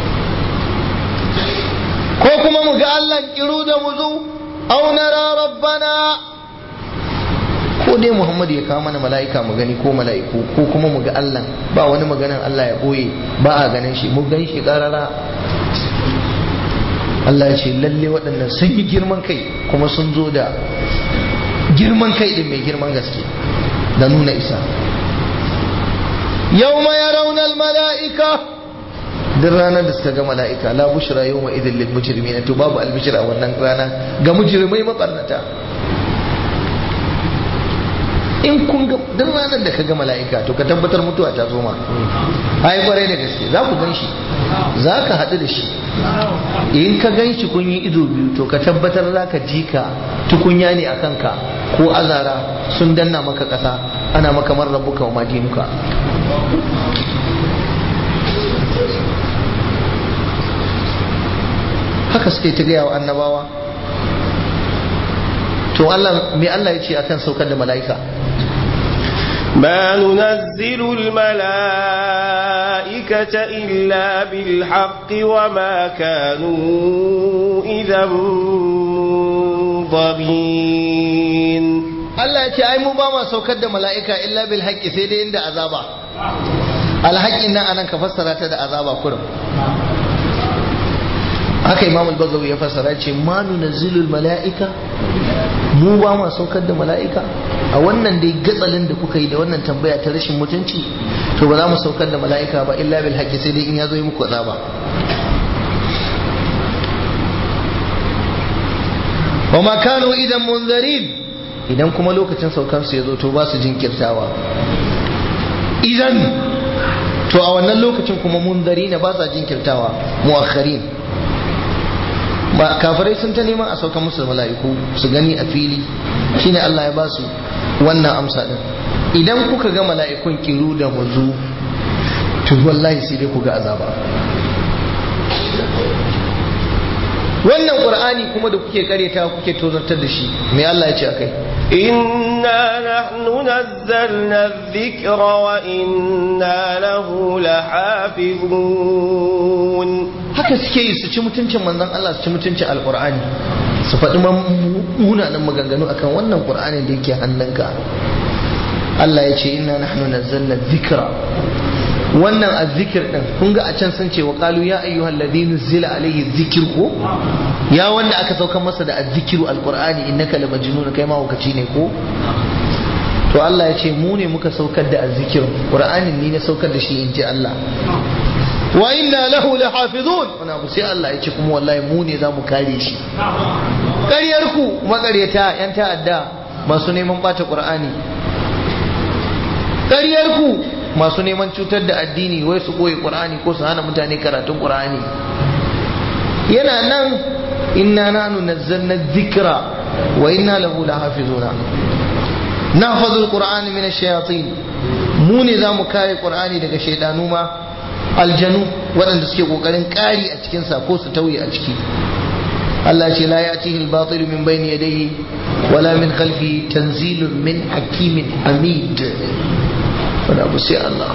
ko kuma mu ga Allah kiru da mu zo au nara rabbana ko dai Muhammad ya kawo mana mala'ika mu gani ko mala'iku ko kuma mu ga Allah ba wani maganan Allah ya boye ba a ganin shi mu gan shi karara Allah ya ce lalle waɗannan sun yi girman kai kuma sun zo da girman kai din mai girman gaske da nuna isa yau ma ya raunar mala'ika duk ranar da suka ga mala'ika la bushra yau ma idin lil mujrimina to babu albishir a wannan rana ga mujrimai mabarnata in kun ga duk ranar da ka ga mala'ika to ka tabbatar mutuwa ta zo ma ai kwarai da gaske za ku gan shi za ka haɗu da shi in ka gan shi kun yi ido biyu to ka tabbatar za ka ji ka tukunya ne a kanka ko azara sun danna maka ƙasa ana maka marrabuka wa madinuka haka suke ta gaya wa annabawa to Allah me Allah ya ce akan saukar da mala'ika
ما ننزل الملائكة إلا بالحق وما كانوا إذا منظرين
Allah ya ce ai mu ba ma saukar da mala'ika illa bil haqqi sai dai inda azaba alhaƙin nan anan ka fassara ta da azaba kurum haka imam al-bagawi ya fassara ce ma nunazzilul mala'ika mu ba ma saukar da mala'ika a wannan dai gatsalin da kuka yi da wannan tambaya ta rashin mutunci to ba za mu saukar da mala'ika ba illa bil haqqi sai dai in ya zo yi muku azaba wa ma kanu idan munzarin idan kuma lokacin saukar su ya zo to ba su jinkirtawa idan to a wannan lokacin kuma munzarina ba sa jinkirtawa muakharin ba kafirai sun ta neman a sauka musu mala'iku su gani a fili shine Allah ya ba su wannan amsa din idan kuka ga mala'ikun kiru da muzu to wallahi sai dai ku ga azaba wannan qur'ani kuma da kuke kareta kuke tozartar da shi me Allah ya ce akai
إنا نحن نزلنا الذكر وإنا له لحافظون
haka suke yi su ci mutuncin manzon Allah su ci mutuncin alqur'ani su faɗi munanan maganganu akan wannan qur'ani da yake hannunka Allah ya ce inna nahnu nazzalna dhikra wannan azzikir din kun ga a can sun ce wa qalu ya ayyuhal ladina zila alayhi dhikr ko ya wanda aka saukar masa da azzikiru alqur'ani innaka lamajnun kai ma hukaci ne ko to Allah ya ce mu ne muka saukar da azzikirin qur'anin ni na saukar da shi in ji Allah wa inna lahu lahafizun wana bu sai Allah ya ce kuma wallahi mu ne zamu kare shi ƙaryar ku maƙaryata yan ta'adda masu neman bata qur'ani ƙaryar ku masu neman cutar da addini wai su koyi qur'ani ko su hana mutane karatun qur'ani yana nan inna nanu nazzalna dhikra wa inna lahu lahafizuna nahfazu alqur'ana min ash-shayatin mu ne zamu kare qur'ani daga shaydanu ma aljanu waɗanda suke kokarin ƙari a cikin sa ko su tauye a ciki Allah ce la ya'tihi al-batil min bayni yadayhi wala min khalfihi tanzilun min hakimin hamid wani abu sai Allah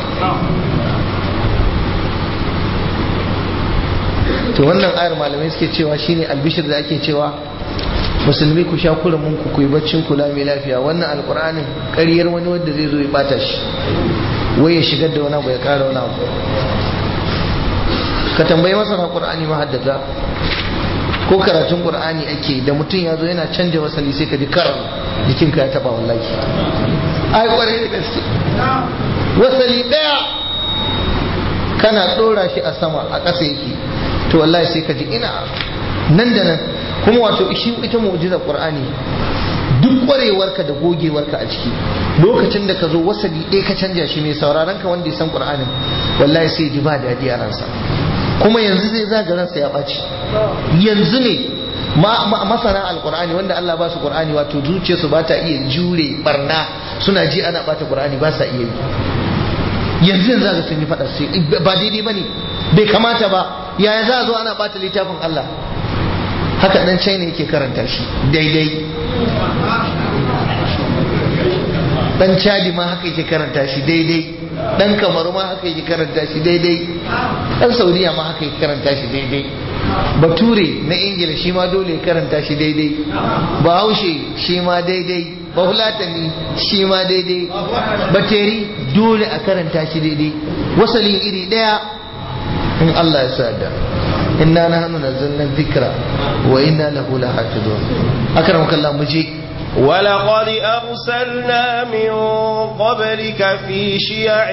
to wannan ayar malamai suke cewa shine albishir da ake cewa musulmi ku sha mun ku ku yi baccin kula mai lafiya wannan alkur'anin ƙaryar wani wanda zai zo ya bata shi wai ya shigar da wani abu ya ƙara wani abu ka tambayi masana qur'ani mahaddata ko karatun qur'ani ake da mutum ya zo yana canja wasali sai ka ji karar jikinka ya taba wallahi ai kwarai da gaske wasali daya kana dora shi a sama a ƙasa yake to wallahi sai ka ji ina nan da nan kuma wato shi ita mu'jizar qur'ani duk kwarewarka da gogewarka a ciki lokacin da ka zo wasali ɗaya ka canja shi mai sauraron ka wanda ya san qur'anin wallahi sai ji ba daɗi a ransa kuma yanzu zai zaga ransa ya ɓaci yanzu ne masana alkur'ani wanda Allah ba su qur'ani wato zuciyarsu ba ta iya jure barna suna ji ana bata qur'ani ba sa iya yi yanzu yanzu ga sun yi fada sai ba daidai bane bai kamata ba yaya za a zo ana bata littafin Allah haka dan China yake karanta shi daidai dan Chadi ma haka yake karanta shi daidai dan Kamaru ma haka yake karanta shi daidai dan Saudiya ma haka yake karanta shi daidai bature na ingila shi ma dole ya karanta shi daidai bahaushe shi ma daidai bahulatani shi ma daidai bateri dole a karanta shi daidai wasalin iri daya in Allah ya sada inna nahnu nazzalna dhikra wa inna lahu lahafizun akramaka Allah mu je
ولقد أرسلنا من قبلك في شيع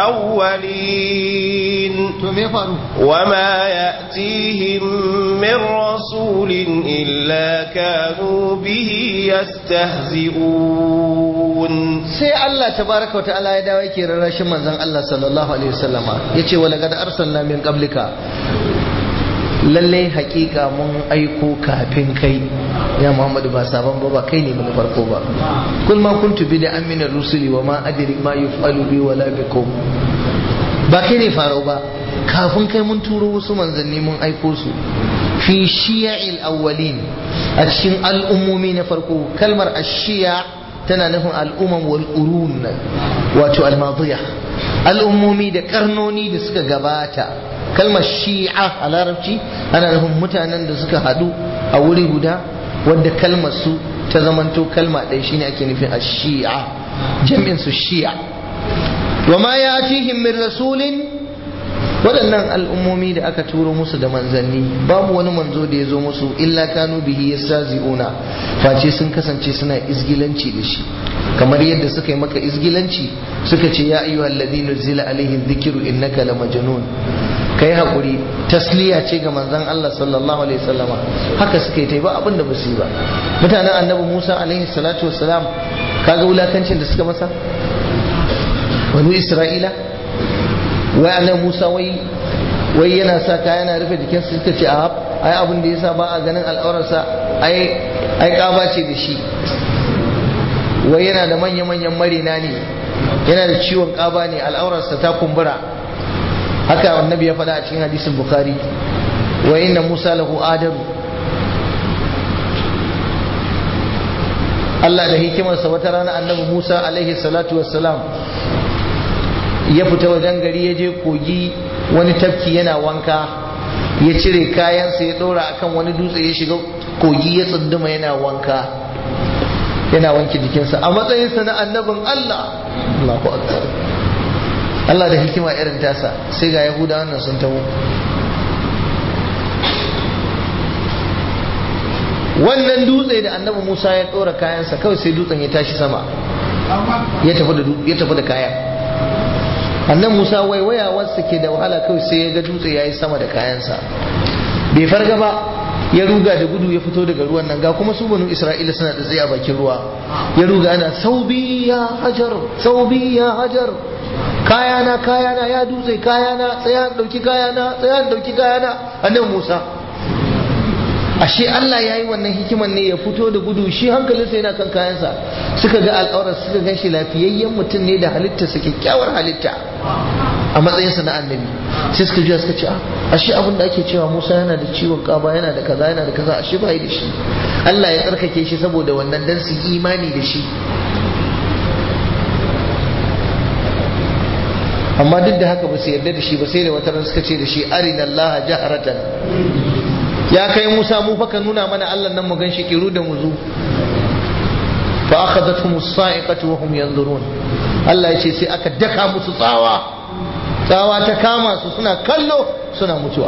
الأولين وما يأتيهم من رسول إلا كانوا به يستهزئون
sai Allah tabaraka wata'ala ya dawo yake rarrashin manzon Allah sallallahu alaihi wasallama yace wa laqad arsalna min qablika lalle hakika mun aiko kafin kai ya Muhammadu ba sabon ba ba kai ne mun farko ba kul ma kuntu bi da amina rusuli wa ma adri ma yuf'alu bi wala bikum ba kai ne farau ba kafin kai mun turo wasu manzanni mun aiko su fi shiya'il awwalin a cikin al'ummomi na farko kalmar ashiya tana nufin al'umman wal urun wato al-madiya al'ummomi da karnoni da suka gabata kalmar shi'a a larabci ana nufin mutanen da suka hadu a wuri guda wadda kalmar su ta zamanto kalma ɗaya shine ake nufin ashi'a jam'in su shi'a wa ma yatihim min rasulin waɗannan al'ummomi da aka turo musu da manzanni babu wani manzo da ya zo musu illa kanu bihi yastazi'una face sun kasance suna izgilanci da shi kamar yadda suka yi maka izgilanci suka ce ya ayyuhal ladina zila alaihi dhikru innaka lamajnun kai hakuri tasliya ce ga manzon Allah sallallahu alaihi wasallama haka suka yi ta ba abin da ba su yi ba mutanen annabi Musa alaihi salatu wassalam kaga wulakancin da suka masa banu Isra'ila wai annabi Musa wai wai yana sa kaya yana rufe jikinsa suka ce a ai abin da yasa ba a ganin al'aurarsa ai ai kaba ce da shi wai yana da manya-manyan marina ne yana da ciwon kaba ne al'aurarsa ta kumbura haka annabi ya faɗa a cikin hadisin bukhari wa inna musa lahu adaru Allah da hikimarsa wata rana annabi Musa alaihi salatu wassalam ya fita wajen gari ya je kogi wani tafki yana wanka ya cire kayansa ya ɗora akan wani dutse ya shiga kogi ya tsunduma yana wanka yana wanke jikinsa a matsayinsa na annabin Allah Allahu akbar Allah da hikima irin tasa sai ga Yahuda wannan sun taho wannan dutse da annabi Musa ya ɗora kayansa kawai sai dutsen ya tashi sama ya tafi da kayan annan musa waiwayawarsa ke da wahala kawai sai ya ga dutse ya yi sama da kayansa bai farga ba ya ruga da gudu ya fito daga ruwan nan ga kuma su banu isra'ila suna da tsaye a bakin ruwa ya ruga ana saubi ya hajar saubi ya hajar kayana kayana ya dutse kayana tsaya dauki kayana tsaya dauki kayana annan musa ashe Allah ya yi wannan hikiman ne ya fito da gudu shi hankalinsa yana kan kayansa suka ga al'aurar suka gan shi lafiyayyen mutum ne da halittarsa kyakkyawar halitta a matsayinsa na annabi sai suka juya suka ce ashe abin da ake cewa Musa yana da ciwon kaba yana da kaza yana da kaza ashe bai da shi Allah ya tsarkake shi saboda wannan dan su imani da shi amma duk da haka ba su yarda da shi ba sai da wata ran suka ce da shi arina Allah jaharatan ya kai Musa mu fa ka nuna mana Allah nan mu ganshi kiru da muzu fa akhadathum as-sa'iqatu wa hum yanzurun Allah ya ce sai aka daka musu tsawa tsawa ta kama su suna kallo suna mutuwa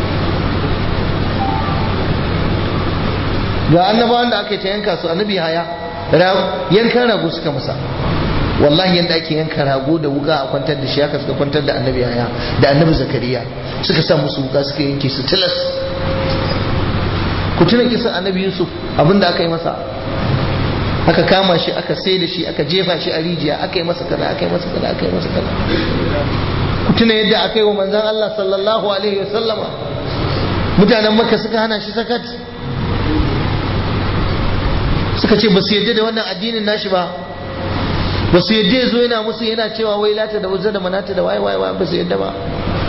ga annabawan da aka ta yanka su annabi haya yankan rago suka masa wallahi yadda ake yanka rago da wuka a kwantar da shi haka suka kwantar da annabi haya da annabi zakariya suka sa musu wuka suka yanke su tilas ku tuna kisan annabi yusuf abinda aka yi masa aka kama shi aka sai da shi aka jefa shi a rijiya aka yi masa kaza aka yi masa kaza aka yi masa kaza ku tuna yadda aka yi wa manzon Allah sallallahu alaihi wasallama mutanen makka suka hana shi sakat suka ce ba su yadda da wannan addinin nashi ba ba su yadda ya zo yana musu yana cewa wai lata da uzza da manata da waye waye ba su yadda ba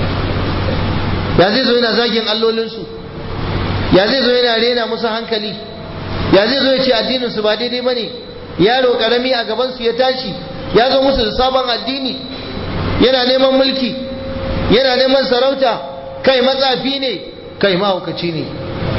ya zai zo yana zagin allolinsu ya zai zo yana rena musu hankali ya zai zo ya ce addinin su ba daidai bane yaro karami a gaban su ya tashi ya zo musu da sabon addini yana neman mulki yana neman sarauta kai matsafi ne kai mahaukaci ne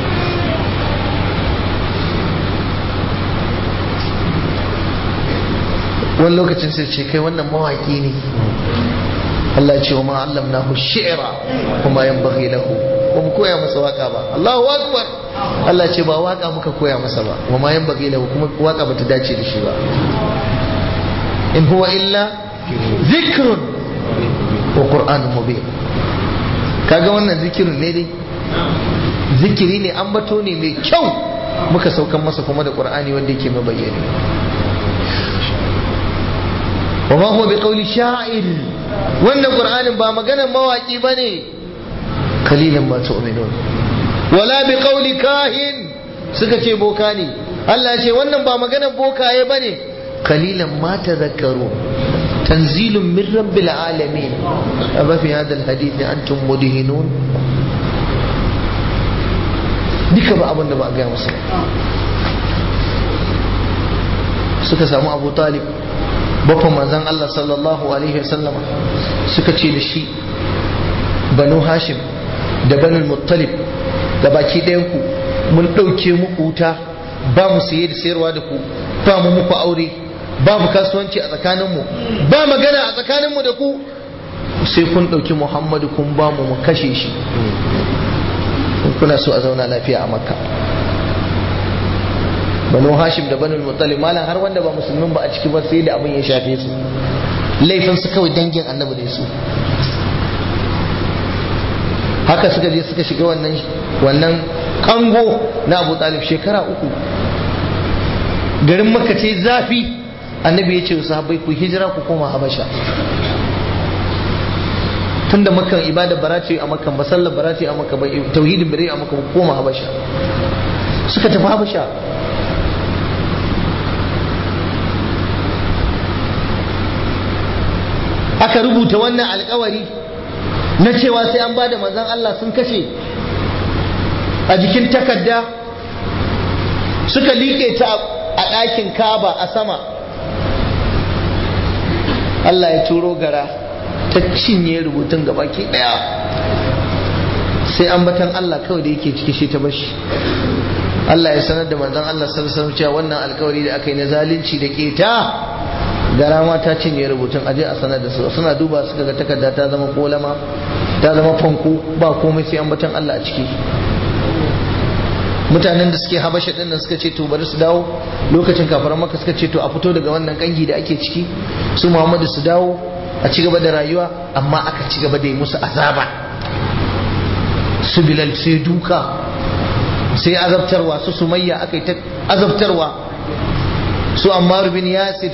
wani lokacin sai ce kai wannan mawaki ne Allah ya ce wa ma'allamnahu shi'ra kuma yanbaghi lahu ba mu koya masa waka ba Allahu akbar Allah ce ba waka muka koya masa ba wa ma yanbaghi lahu kuma waka bata dace da shi ba in huwa illa zikrun wa qur'anun mubin kaga wannan zikirin ne dai zikiri ne ambato ne mai kyau muka saukan masa kuma da qur'ani wanda yake mabayyani wa ma huwa biqawli sha'ir wannan qur'anin ba maganar mawaki bane kalilan ma tu'minun wala biqawli kahin suka ce boka ne Allah ce wannan ba maganar bokaye bane kalilan ma tadhakkaru tanzilun min rabbil alamin amma fi hadha alhadith antum mudhinun duka ba abin da ba a gaya musu suka samu abu talib baffan manzan Allah sallallahu alaihi wasallam suka ce da shi banu hashim da banu muttalib da baki ɗayan ku mun ɗauke muku wuta ba mu saye da sayarwa da ku ba mu muku aure babu kasuwanci a tsakaninmu ba magana a tsakaninmu da ku sai kun ɗauki muhammadu kun ba mu mu kashe shi kuna so a zauna lafiya a makka banu hashim da banu muttalib malam har wanda ba musulmin ba a ciki ba sai da abin ya shafe su laifin su kawai dangin annabi ne su haka suka je suka shiga wannan wannan kango na abu talib shekara uku garin makka ce zafi annabi ya ce wa sahabbai ku hijira ku koma habasha tunda makan ibada barati a makan ba sallar barati a makan ba tauhidin bare a makan ba koma habasha suka tafi habasha aka rubuta wannan alkawari na cewa sai an bada manzon Allah sun kashe a jikin takarda suka liƙe ta a ɗakin kaba a sama Allah ya turo gara ta cinye rubutun gabaki ɗaya sai ambatan Allah kawai da yake ciki shi ta bashi Allah ya sanar da manzon Allah sallallahu alaihi cewa wannan alkawari da aka yi na zalunci da keta gara ma ta cinye rubutun aje a sanar da su suna duba suka ga takarda ta zama kolama ta zama fanko ba komai sai ambatan Allah a ciki mutanen da suke habasha din nan suka ce to bari su dawo lokacin kafaran maka suka ce to a fito daga wannan kangi da ake ciki su Muhammadu su dawo a ci gaba da rayuwa amma aka ci gaba da yi musu azaba su bilal sai duka sai azabtarwa su sumayya aka yi ta azabtarwa su ammar bin yasir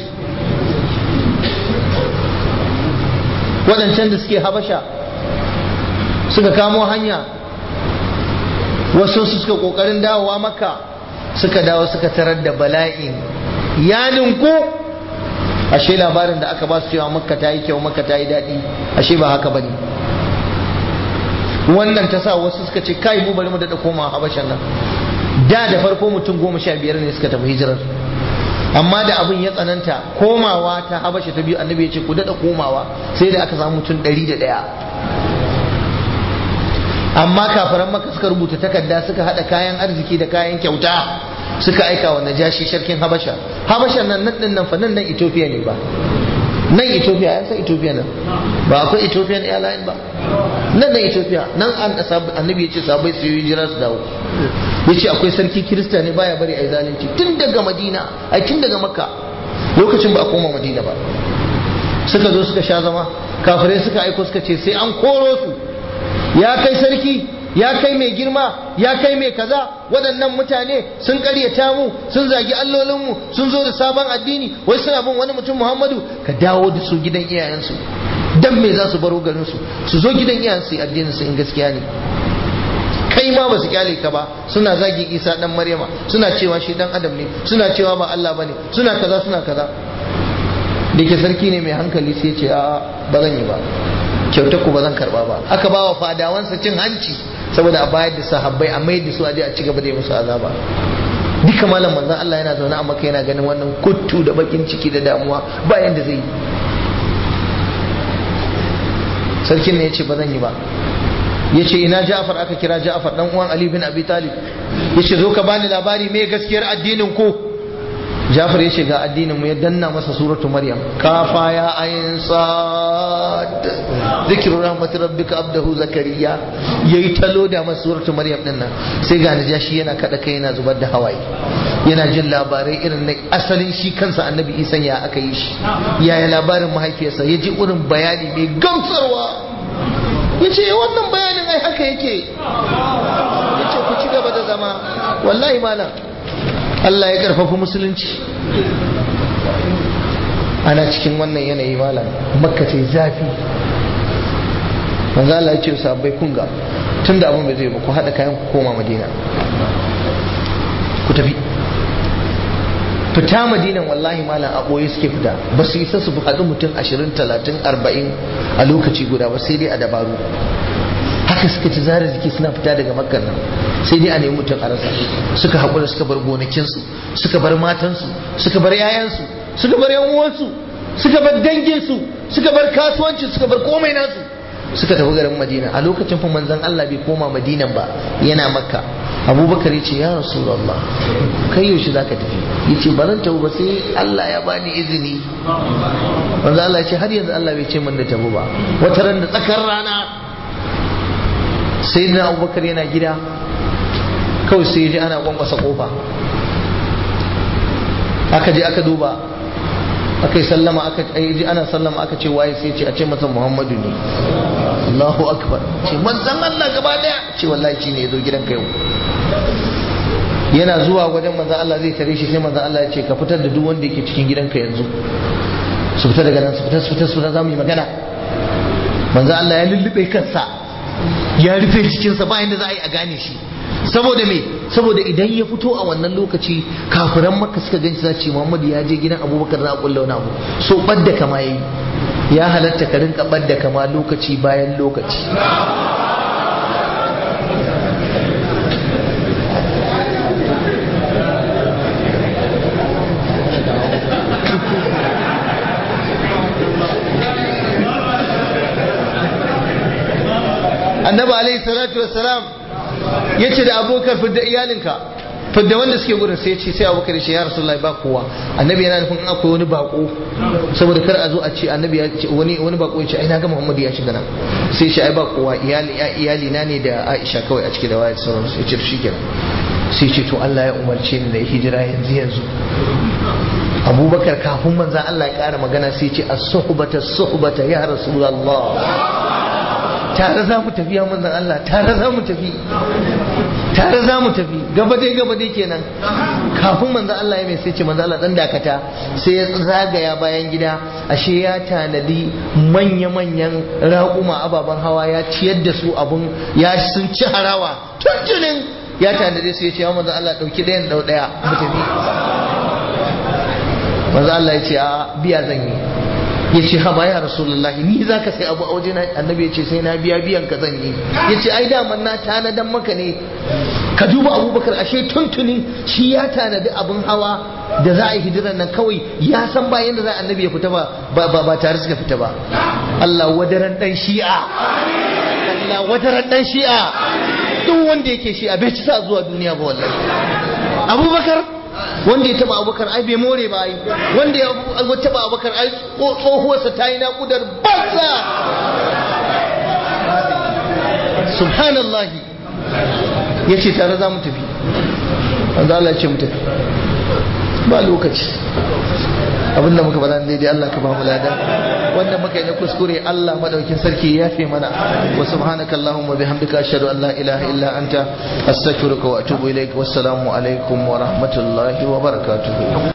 waɗancan da suke habasha suka kamo hanya wasu su suka ƙoƙarin dawowa maka suka dawo suka tarar da bala'in ya ninku ashe labarin da aka ba su cewa makka ta yi kyau makka ta yi daɗi ashe ba haka ba ne wannan ta sa wasu suka ce kai mu bari mu daɗa koma habashan nan da da farko mutum goma sha biyar ne suka tafi hijirar amma da abin ya tsananta komawa ta habasha ta biyu annabi ya ce ku daɗa komawa sai da aka samu mutum ɗari da ɗaya amma kafaran maka suka rubuta takarda suka haɗa kayan arziki da kayan kyauta suka aika wa najashi sarkin habasha habasha nan nan nan fa nan nan ethiopia ne ba nan ethiopia ya san ethiopia nan ba akwai ethiopian airline ba nan nan ethiopia nan an annabi ya ce sabai su yi jira su dawo ya ce akwai sarki kirista ne baya bari a yi zalunci tun daga madina ai tun daga makka lokacin ba a koma madina ba suka zo suka sha zama kafirai suka aiko suka ce sai an koro su ya kai sarki ya kai mai girma ya kai mai kaza waɗannan mutane sun ƙaryata mu sun zagi allolinmu sun zo da sabon addini wai suna bin wani mutum muhammadu ka dawo da su gidan iyayensu dan me za su baro garinsu su zo gidan iyayensu addinin su in gaskiya ne kai ma ba su kyale ka ba suna zagi isa dan maryama suna cewa shi dan adam ne suna cewa ba Allah bane suna kaza suna kaza da ke sarki ne mai hankali sai ce a ba zan yi ba kyautar ku ba zan karba ba aka ba wa fadawansa cin hanci saboda a bayar da sahabbai a mai da su aje a ci gaba da yi musu azaba duka malam manzon Allah yana zaune a maka yana ganin wannan kuttu da bakin ciki da damuwa ba yanda zai yi sarkin ne ya ce ba zan yi ba ya ce ina Ja'far aka kira Ja'far dan uwan Ali bin Abi Talib ya ce zo ka bani labari me gaskiyar addinin ku Jafar ya ce ga addinin mu ya danna masa suratu Maryam kafa ya ayin sad zikru rahmatir rabbika abdahu zakariya yayi talo da masa suratu Maryam din nan sai ga najashi yana kada kai yana zubar da hawaye yana jin labarai irin na asalin shi kansa annabi Isa ya aka yi shi yaya labarin mahaifiyarsa ya ji irin bayani mai gamsarwa ya ce wannan bayanin ai haka yake ya ce ku ci gaba da zama wallahi malam Allah ya karfafi musulunci ana cikin wannan yanayi malam makka ce zafi manzo Allah ya ce sahabbai kun ga tunda abin bai zai ba ku hada kayan ku koma madina ku tafi fita madinan wallahi malam a ɓoye suke fita ba su isa su haɗu mutum ashirin talatin arba'in a lokaci guda ba sai dai a dabaru haka suka ci zara jiki suna fita daga makar nan sai dai a nemi mutum a rasa suka haƙura suka bar gonakinsu suka bar matansu suka bar 'ya'yansu suka bar yan uwansu suka bar danginsu suka bar kasuwanci suka bar komai nasu suka tafi garin madina a lokacin fa manzon Allah bai koma madinan ba yana makka abubakar ya ce ya rasulallah kai yaushe za ka tafi ya ce baran tabu ba sai Allah ya bani izini manzo Allah ya ce har yanzu Allah bai ce min da tabu ba wata ran da tsakar rana sai na abubakar yana gida kawai sai ya ji ana kwankwasa kofa aka je aka duba aka yi sallama aka ji ana sallama aka ce waye sai ce a ce masa muhammadu ne Allahu akbar ce manzan Allah gaba daya ce wallahi shi ne ya zo gidanka yau yana zuwa wajen manzan Allah zai tare shi sai manzan Allah ya ce ka fitar da duk wanda yake cikin gidanka yanzu su fita daga nan su fita su fita su fita za mu yi magana manzan Allah ya lullube kansa ya rufe jikinsa ba yadda za a yi a gane shi saboda me saboda idan ya fito a wannan lokaci kafiran maka suka ganci za ce Muhammadu ya je gidan Abubakar za a kulla wani abu so badda kama yayi ya halatta ka rinka badda kama lokaci bayan lokaci annabi alaihi salatu wassalam ya ce da abokan fidda iyalinka fidda wanda suke gurin sai ce sai abokan shi ya rasulullahi ba kowa annabi yana nufin in akwai wani bako saboda kar a zo a ce annabi ya ce wani wani bako ya ce ai na ga muhammadu ya shiga nan sai shi ai ba kowa iyali iyali na ne da aisha kawai a ciki da wayar sauran su ya ce shi kenan sai ce to Allah ya umarce ni da hijira yanzu yanzu abubakar kafin manzan Allah ya kara magana sai ce as-suhbata as-suhbata ya rasulullah tare za mu tafi ya manzan Allah tare za mu tafi tare za mu tafi gaba dai gaba dai kenan kafin manzan Allah ya mai sai ce manzan Allah dan dakata sai ya zagaya bayan gida ashe ya tanadi manya-manyan raƙuma ababen hawa ya ciyar da su abun ya sun ci harawa tuntunin ya tanadi su ya ce ya manzan Allah ɗauki ɗayan ɗau ɗaya mu tafi manzan Allah ya ce a biya zan yi ya ce haba ya rasulullahi ni za ka sai abu a waje annabi ya ce sai na biya biyan ka zan yi ya ce ai daman na tanadan maka ne ka duba abubakar ashe tuntuni shi ya tanadi abin hawa da za a yi hijiran nan kawai ya san ba yadda za a annabi ya fita ba ba ba tare suka fita ba Allah wadaran dan shi'a Allah wadaran dan shi'a duk wanda yake shi'a bai ci sa zuwa duniya ba wallahi abubakar wanda ya taba abubakar ai bai more ba ai wanda ya taba abubakar ai tsohuwarsa ta yi naƙudar banza subhanallah ya ce tare za mu tafi wanda Allah ya ce mu tafi ba lokaci abinda muka faɗa daidai Allah ka ba mu lada wanda muka yi na kuskure Allah madaukin sarki ya fi mana wa subhanaka allahumma bihamdika ashhadu an la ilaha illa anta astaghfiruka wa atubu ilaik wassalamu alaikum wa rahmatullahi wa barakatuh